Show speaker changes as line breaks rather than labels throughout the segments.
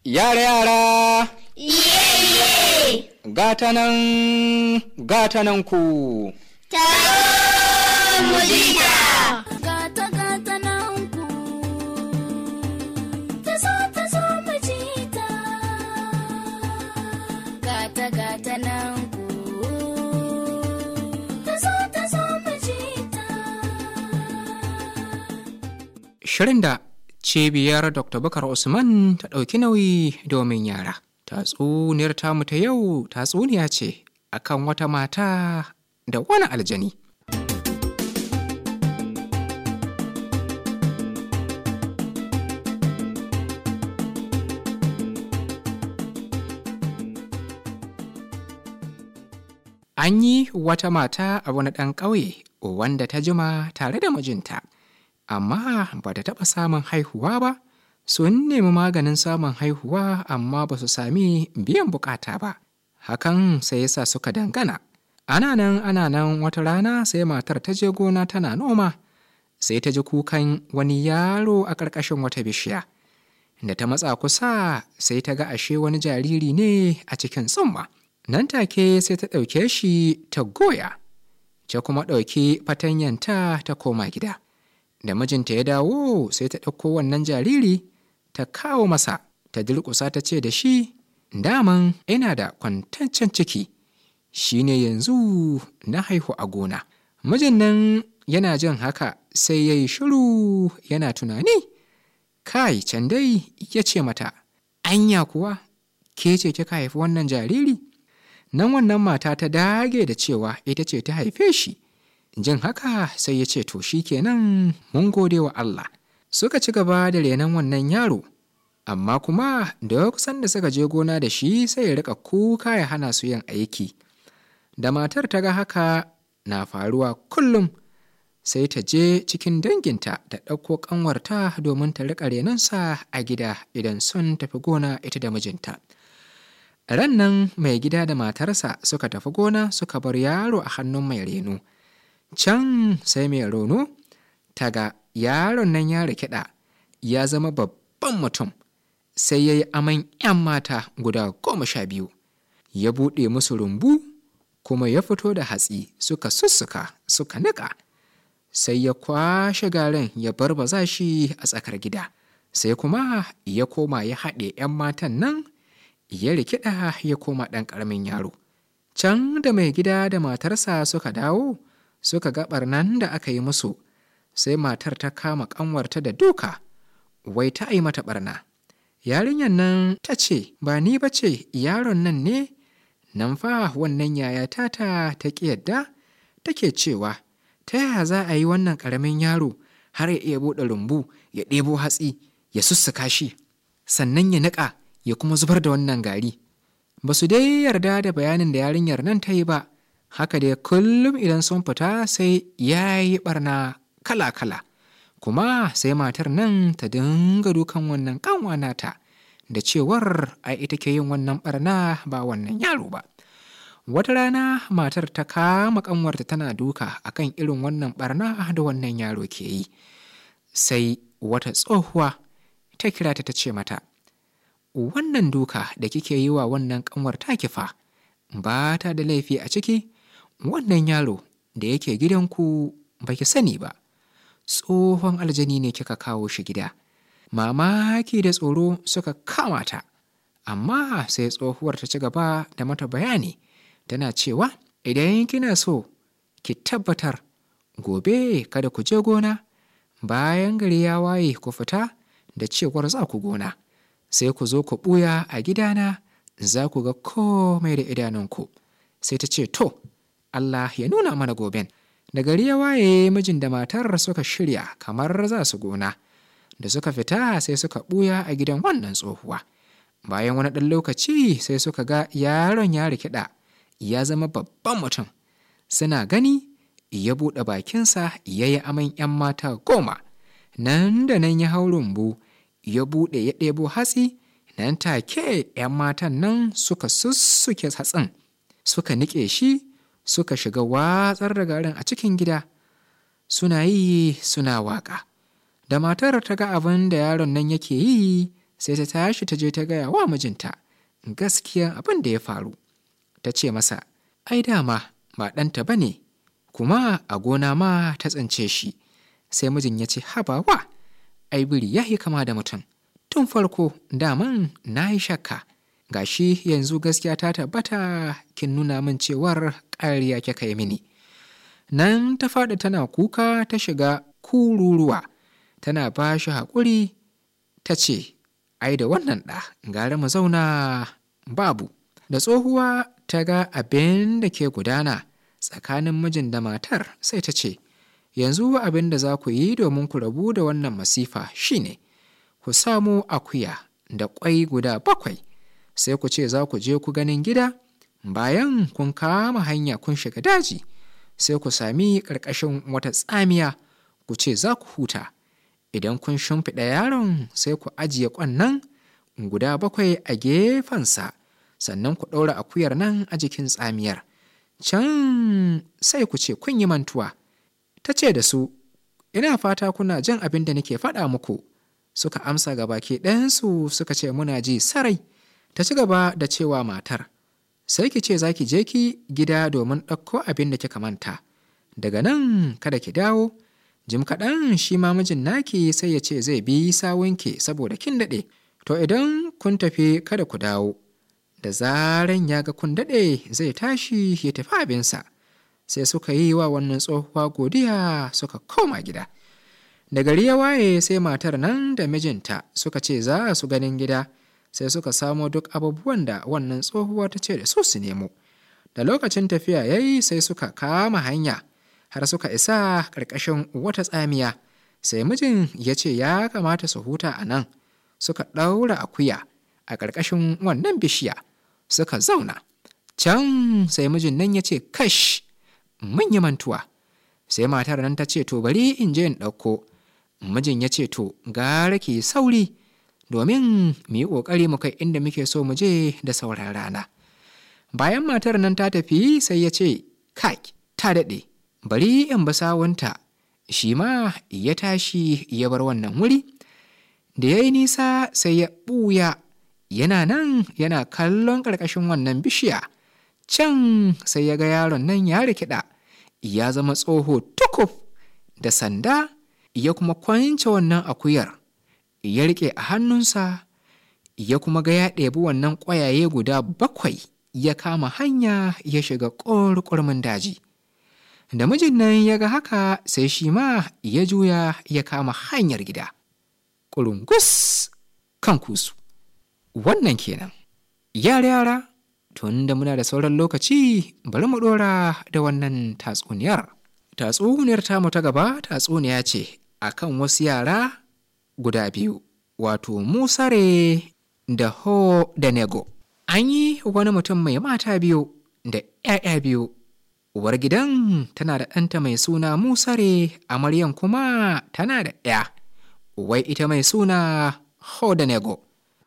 Yara yara,
Iye iye,
gata nan, gata nan ku.
taron mujita.
gata gata nan ku ta zo ta zo mu ji ta gata gata nan ku ta zo ta zo mu ji ta
Shirin da cibiyar Dr. Bakar Usman ta ɗauki nauyi domin yara. Tatsuniyar tamu ta yau tatsuniya ce akan wata mata da wani aljani. An yi wata mata a wani ɗan ƙauye wanda ta jima tare da mijinta, amma ba ta taɓa samun haihuwa ba. Sun nemi maganin samun haihuwa amma ba su sami biyan bukata ba. Hakan sai yasa suka dangana. Ana nan ana nan wata rana sai matar ta je gona tana noma. Sai ta ji kukan wani yaro a ƙarƙashin wata bishiya. Da ta matsa kusa sai ta ga ashe wani jariri ne a cikin tsumma. Nan take sai ta ɗauke shi ta goya, ta kuma ɗauki fatanyanta ta koma gida. Da mijinta ya dawo sai ta ɗauko wannan jariri ta kawo masa, ta durƙusa ta ce da shi, daman ina da kwantaccen ciki, shi ne yanzu na haihu a gona. Mijin nan yana jin haka sai ya yi shiru yana tunani. Kai can dai ya ce mata, anya kuwa ke ce kika haifi wannan jariri? nan wannan mata ta dage da cewa ita ce ta haife shi jin haka sai ya ce to shi kenan mun gode wa Allah suka ci gaba da renon wannan yaro amma kuma duk sanda suka je gona da shi sai ya rika kuka ya hana su yin aiki da matar ta ga haka na faruwa kullum sai ta je cikin danginta ta ɗauko ƙanwarta domin ta riƙa renonsa a gida idan sun tafi gona ita da mijinta ran nan mai gida da matarsa suka tafi gona suka bar yaro a hannun mai reno can sai mai reno ta ga yaron nan ya rikida ya zama babban mutum sai ya yi aman 'yan mata guda goma sha biyu ya buɗe musu rumbu kuma ya fito da hatsi suka sussuka suka niƙa sai ya kwashe garin ya barbaza shi a tsakar gida sai kuma ya koma ya haɗe 'yan matan nan ya rikida ya koma ɗan ƙaramin yaro can da mai gida da matarsa suka dawo suka ga ɓarnan da aka yi musu sai matar ta kama ƙanwarta da duka wai ta yi mata ɓarna yarinyar nan ta ce ba ni ba ce yaron nan ne nan fa wannan yaya tata ta ƙi yadda take cewa ta yaya za a yi wannan ƙaramin yaro har ya iya buɗe rumbu ya ɗebo hatsi ya sussuka shi sannan ya niƙa ya kuma zubar da wannan gari ba su dai yarda da bayanin da yarinyar nan ta yi ba haka dai kullum idan sun fita sai ya yi barna kala-kala kuma sai matar nan ta dinga dukan wannan kanwa nata da cewar ai ita ke yin wannan barna ba wannan yaro ba wata rana matar ta kama kanwarta tana duka akan irin wannan barna da wannan yaro ke yi sai wata tsohuwa ta kira ta ta ce mata wannan duka da kike yi wa wannan kanwar taki fa ba ta da laifi a ciki wannan yaro da yake gidanku ba ki sani ba tsohon aljani ne kika kawo shi gida mamaki da tsoro suka kama ta amma sai tsohuwar ta ci gaba da mata bayani tana cewa idan kina so ki tabbatar gobe kada ku je gona bayan gari ya waye ku fita da cewar za ku gona sai ku zo ku ɓuya a gidana za ku ga komai da idanunku sai ta ce to Allah ya nuna mana goben da gari ya waye mijin da matar suka shirya kamar za su gona da suka fita sai suka ɓuya a gidan wannan tsohuwa bayan wani ɗan lokaci sai suka ga yaron ya rikida ya zama babban mutum suna gani ya buɗe bakinsa ya yi aman 'yan mata goma nan da nan ya hau rumbu ya buɗe ya ɗebo hatsi nan take 'yan matan nan suka sussuke hatsin suka niƙe shi suka shiga watsar da garin a cikin gida suna yi suna waƙa da matar ta ga abin da yaron nan yake yi sai ta tashi ta je ta gaya wa mijinta gaskiya abin da ya faru ta ce masa ai dama ba ɗanta ba ne kuma a gona ma ta tsince shi sai mijin ya ce habawa ai biri ya yi kama da mutum tun farko daman na yi shakka gashi yanzu gaskiya ta tabbata kin nuna min cewar ƙariya kika yi mini nan ta faɗi tana kuka ta shiga kururuwa tana ba shi haƙuri ta ce ai da wannan ɗa gara mu zauna babu da tsohuwa ta ga abin da ke gudana tsakanin mijin da matar sai ta ce yanzu abin da za ku yi domin ku rabu da wannan masifa shine ku samu akuya da ƙwai guda bakwai sai ku ce za ku je ku ganin gida bayan kun kama hanya kun shiga daji sai ku sami ƙarƙashin wata tsamiya ku ce za ku huta idan kun shimfiɗa yaron sai ku ajiye ƙwannan guda bakwai a gefensa sannan ku ɗaura akuyar nan a jikin tsamiyar can sai ku ce kun yi mantuwa ta ce da su ina fata kuna jin abin da nake faɗa muku suka amsa ga baki ɗayansu suka ce muna ji sarai ta ci gaba da cewa matar sai ki ce za ki je ki gida domin ɗauko abin da kika manta daga nan kada ki dawo jim kaɗan shi ma mijin naki sai ya ce zai bi sawunki saboda kin daɗe to idan kun tafi kada ku dawo da zaran ya ga kun daɗe zai tashi ya tafi abinsa sai suka yi wa wannan tsohuwa godiya suka koma gida da gari ya waye sai matar nan da mijinta suka ce za su ganin gida sai suka samo duk abubuwan da wannan tsohuwa ta ce da su su nemo da lokacin tafiya ya yi sai suka kama hanya har suka isa ƙarƙashin wata tsamiya sai mijin ya ce ya kamata su huta a nan suka ɗaura akuya a ƙarƙashin wannan bishiya suka zauna can sai mijin nan ya ce kash mun yi mantuwa sai matar nan ta ce to bari in je in ɗauko mijin ya ce to gara ki sauri domin mu yi ƙoƙari mu kai inda muke so mu je da sauran rana bayan matar nan ta tafi sai ya ce kai ta daɗe bari in ba sawunta shi ma ya tashi ya bar wannan wuri da ya yi nisa sai ya ɓuya yana nan yana kallon ƙarƙashin wannan bishiya can sai ya ga yaron nan ya rikida ya zama tsoho tukuf da sanda ya kuma kwance wannan akuyar ya rike a hannunsa ya kuma ga ya ɗebi wannan ƙwayaye guda bakwai ya kama hanya ya shiga ƙorƙormin daji da mijin nan ya ga haka sai shi ma ya juya ya kama hanyar gida ƙurungus kan kusu wannan kenan yara yara tun da muna da sauran lokaci bari mu ɗora da wannan tatsuniyar tatsuniyar tamu ta gaba tatsuniya ce akan wasu yara guda biyu wato musare da ho da nego an yi wani mutum mai mata biyu da 'ya'ya biyu uwar gidan tana da ɗanta mai suna musare amaryan kuma tana da 'ya wai ita mai suna ho da nego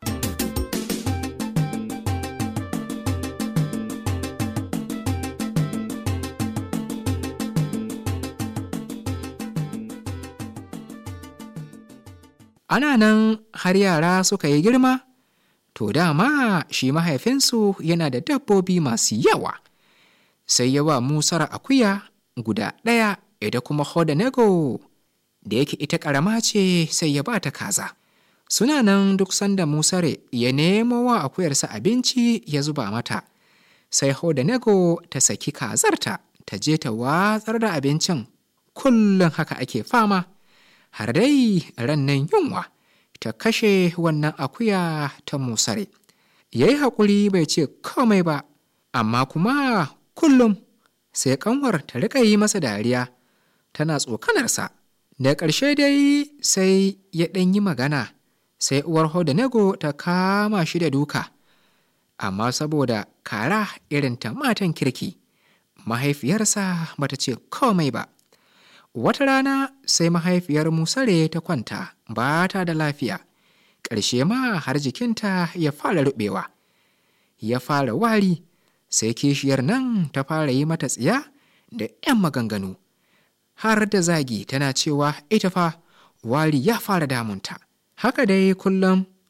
ana nan har yara suka yi girma to dama shi mahaifinsu yana da dabbobi masu yawa sai ya ba musar akuya guda ɗaya ida kuma hodanego da yake ita ƙarama ce sai ya ba ta kaza suna nan duk sanda musare ya nemo wa akuyarsa abinci ya zuba mata sai hodanego ta saki kazarta ta je ta watsar da abincin kullum haka ake fama har dai ran nan yunwa ta kashe wannan akuya ta musare ya yi haƙuri bai ce komai ba amma kuma kullum sai kanwar ta riƙa yi masa dariya tana tsokanarsa da ƙarshe dai sai ya ɗan yi magana sai uwar hodanego ta kama shi da duka amma saboda kara irin ta matan kirki mahaifiyarsa bata ce komai ba wata rana sai mahaifiyar musare ta kwanta ba ta da lafiya ƙarshe ma har jikinta ya fara ruɓewa ya fara wari sai kishiyar nan ta fara yi mata tsiya da 'yan maganganu har da zagi tana cewa ita fa wari ya fara damunta haka dai kullum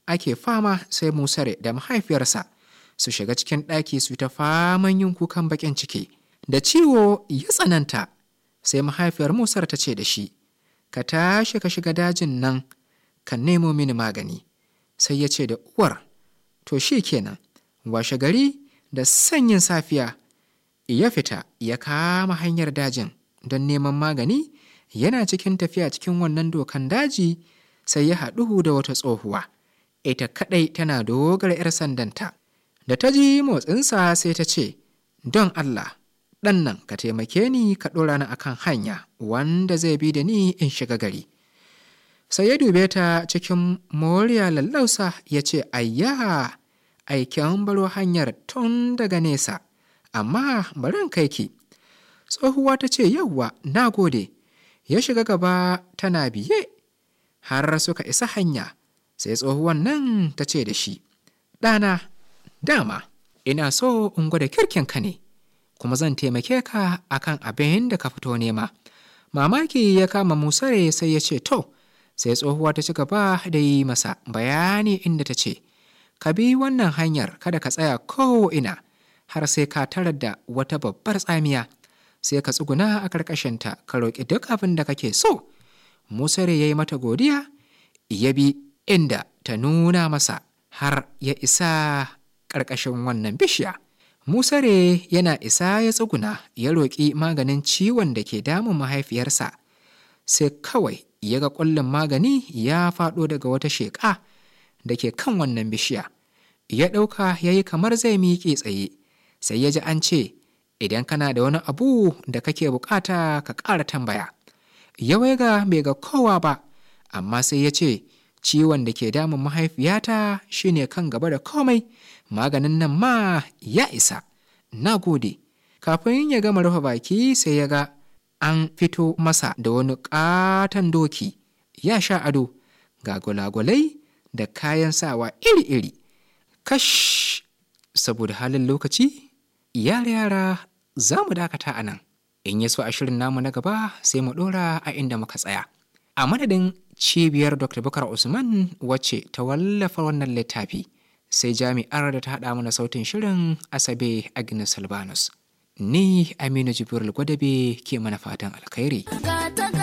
ake fama sai musare da mahaifiyarsa su shiga cikin ɗaki su ta faman yin kukan baƙin ciki da ciwo ya tsananta sai mahaifiyar musar ta ce da shi ka tashi ka shiga dajin nan ka nemo mini magani sai ya ce da uwar to shi kenan washe gari da sanyin safiya ya fita ya kama hanyar dajin don neman magani yana cikin tafiya cikin wannan dokan daji sai ya haɗu da wata tsohuwa ita kaɗai tana dogara 'yar sandanta da ta ji motsinsa sai ta ce don allah ɗan nan ka taimake ni ka ɗora ni akan hanya wanda zai bi da ni in shiga gari sai ya dube ta cikin moriya lallausa ya ce ayya aikin baro hanyar tun daga nesa amma bari in kai ki tsohuwa ta ce yauwa na gode ya shiga gaba tana biye har suka isa hanya sai tsohuwan nan ta ce da shi ɗana dama ina so in gwada kirkinka ne kuma zan taimake ka akan abin da ka fito nema mamaki ya kama musare sai ya ce to sai tsohuwa ta ci gaba da yi masa bayani inda ta ce ka bi wannan hanyar kada ka tsaya ko'ina har sai ka tarar da wata babbar tsamiya sai ka tsuguna a ƙarƙashinta ka roƙi duk abin da kake so musare ya yi mata godiya ya bi inda ta nuna masa har ya isa ƙarƙashin wannan bishiya musare yana isa ya tsuguna ya roƙi maganin ciwon da ke damun mahaifiyarsa sai kawai ya ga ƙullin magani ya faɗo daga wata sheƙa da ke kan wannan bishiya ya ɗauka ya yi kamar zai miƙe tsaye sai ya ji an ce idan kana da wani abu da kake bukata ka ƙara tambaya ya waiga bai ga kowa ba amma sai ya ce ciwon da ke damun mahaifiyata shine kan gaba da komai maganin nan ma ya isa na gode kafin ya gama rufe baki sai ya ga an fito masa da wani ƙaton doki ya sha ado ga gulagulai da kayan sawa iri-iri kash saboda halin lokaci yara yara za mu dakata a nan in ya so a shirin namu na gaba sai mu ɗora a inda muka tsaya a madadin cibiyar dr bukar usman wacce ta wallafa wannan littafi sai jami'ar da ta haɗa mana sautin shirin asabe agnes albanus ni aminu jibril gwadabe ke mana fatan alkhairi
gata